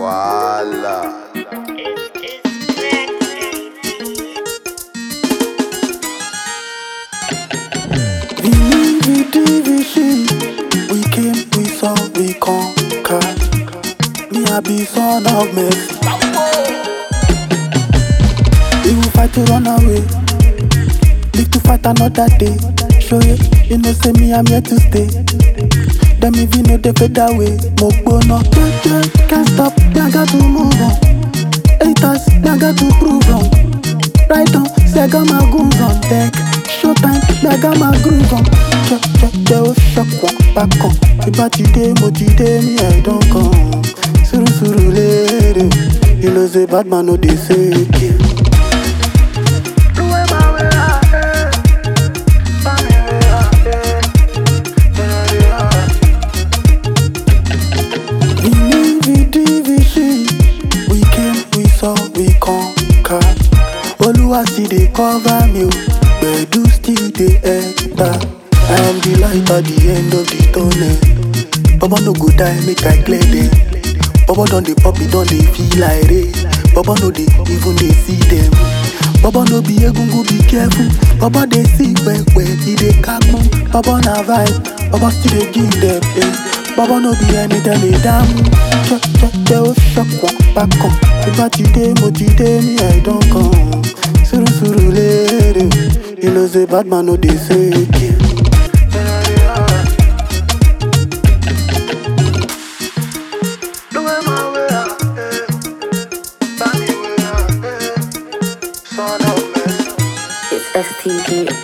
Voila. Believe division. We came, we saw, we conquered. Me, I be son of mercy. We will fight to run away. Live to fight another day. Show you, you know, say me, I'm here to stay. Them if you know they fade away. Mo no, yeah, yeah, can't stop. Yeah, I got to move on. Haters, yeah, I got to prove wrong. Right on, say I got my goons on deck. Showtime, yeah, I got my groove on. Check, check, they will shock one back on. Ìbá ti dé, mo ti dé, me I don't come. Suru suru lere, you know say bad man no dey fake you. Believe division. We came, we saw, we conquered. Oluwa still dey cover me, o. Gbedu still dey enter. I am the light at the end of the tunnel. Baba no go die, make I clear them. Baba don dey pop, e don dey feel like rain. Baba no dey even dey see them. Baba no be egungun, be careful. Baba dey see pẹpẹ, e dey kakun. Baba na vibe, Baba still dey give them. Eh. Baba no be ẹni tẹ́lẹ̀ dáhùn. Jẹ́jẹ́ ó ṣọ̀pọ̀ bákan. Ìbá ti dé, mo ti dé ní ẹ̀dán kan. Sùrùsùrù léèrè, you know say bad man no dey fake you. It's STG